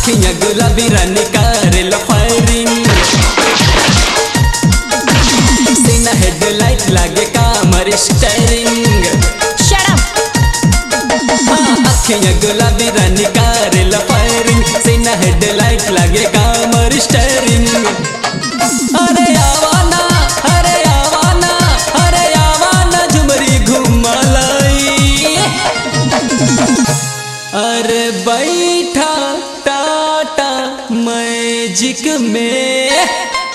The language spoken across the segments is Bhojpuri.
अखियां गुलाबी रानी करेल फायरिंग सीना हेडलाइट लागे कामर स्टेरिंग Shut up! अखियां गुलाबी रानी करेल फायरिंग सीना हेडलाइट लागे कामर स्टेरिंग अरे आवाना अरे आवाना अरे आवाना झुमरी घुमलाई अरे बैठा टाटा मैजिक में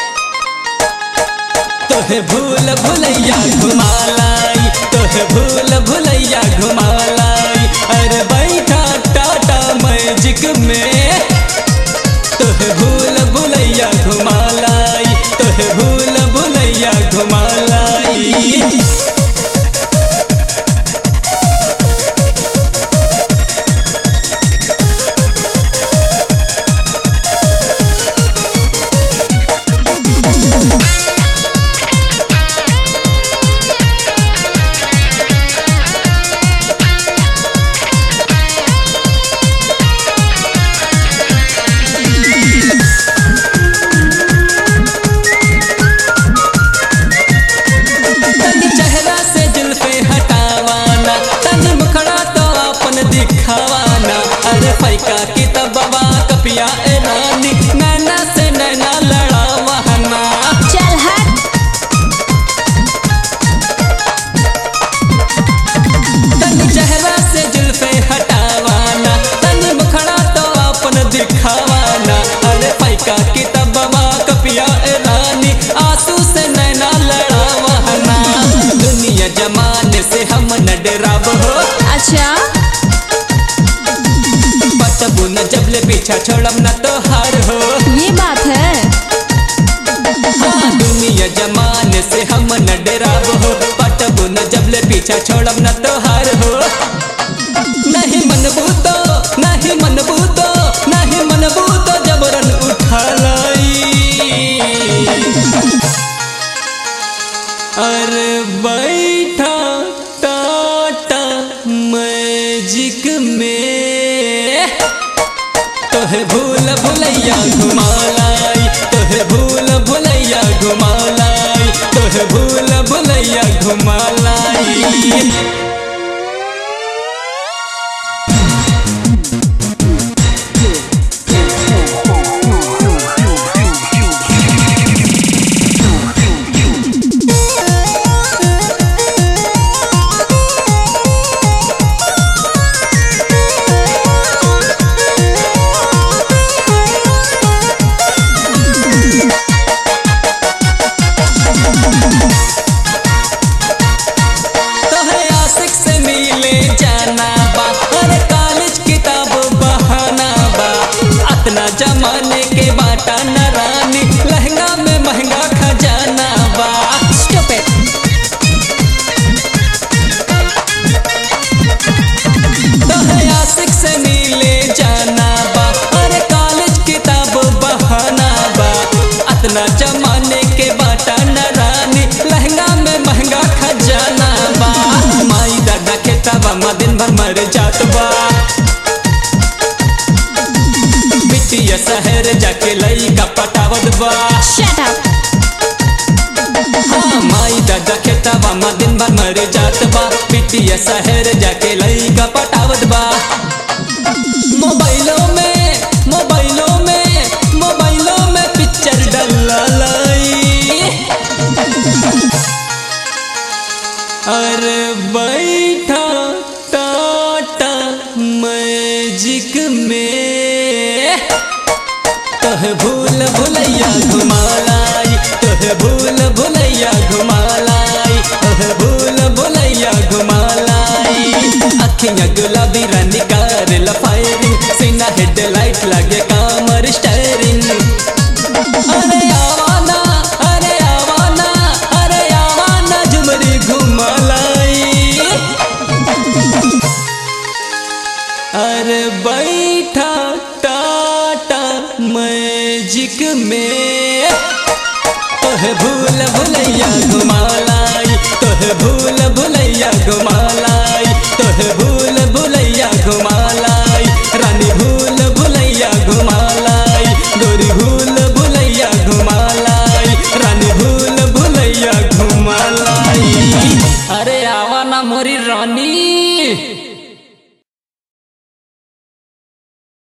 तोहे भूल भुलैया घुमालाई तोहे भूल भुलैया घुमालाई अरे बैठा टाटा मैजिक में तोहे भूल भुलैया घुमालाई तोहे भूल भुलैया घुमालाई तन चेहरा से जुल्फे हटावाना तन मुखड़ा तो अपन दिखावाना अरे फैका की तबवा कपिया ए नानी नैना से नैना लड़ावाना चल हट तन चेहरा से जुल्फे हटावाना तन मुखड़ा तो अपन दिखावाना अरे फैका की तबवा कपिया ए नानी आंसू से नैना लड़ावाना दुनिया जमाने से हम न डराव हो अच्छा बतबू न जबले पीछा छोड़म न तो हार हो ये बात है हाँ, दुनिया जमाने से हम न डराव हो बतबू न जबले पीछा छोड़म न तो हार हो नहीं मनबू तो नहीं मनबू तो नहीं मनबू तो जबरन उठा लाई अरे बैठा टाटा मैजिक में तोहे भूल भुलैया घुमालाई तोहे भूल भुलैया घुमालाई तोहे भूल भुलैया घुमालाई तोहे आशिक से मिले जाना बा अरे कॉलेज किताब बहाना बा अतना जमाने के बाटा न रानी लहंगा में महंगा खजाना बा Stupid. तोहे आशिक से मिले जाना बा अरे कॉलेज किताब बहाना बा अतना जमाने के बाटा न रानी लहंगा में महंगा खजाना बा माई दादा खेताबा मा दिन भर मर जात बा बिटिया शहर जाके लई का पटावत बा Shut up. हाँ, माई दादा खेताबा मा दिन भर मर जात बा बिटिया शहर जाके लई का पटावत बा मोबाइलों में मोबाइलों में मोबाइलों में पिक्चर डला लाई अरे बैठा टाटा मैजिक में तोहे भूल भुलैया घुमालाई तोहे भूल भुलैया घुमालाई तोहे भूल भुलैया घुमालाई अखियां गुलाबी रानी करेल फायरिंग सीना हेडलाइट लागे कामर स्टेरिंग अरे आवाना अरे आवाना अरे आवाना झुमरी घुमालाई अरे बैठा टाटा मैजिक में तोहे भूल भुलैया घुमाला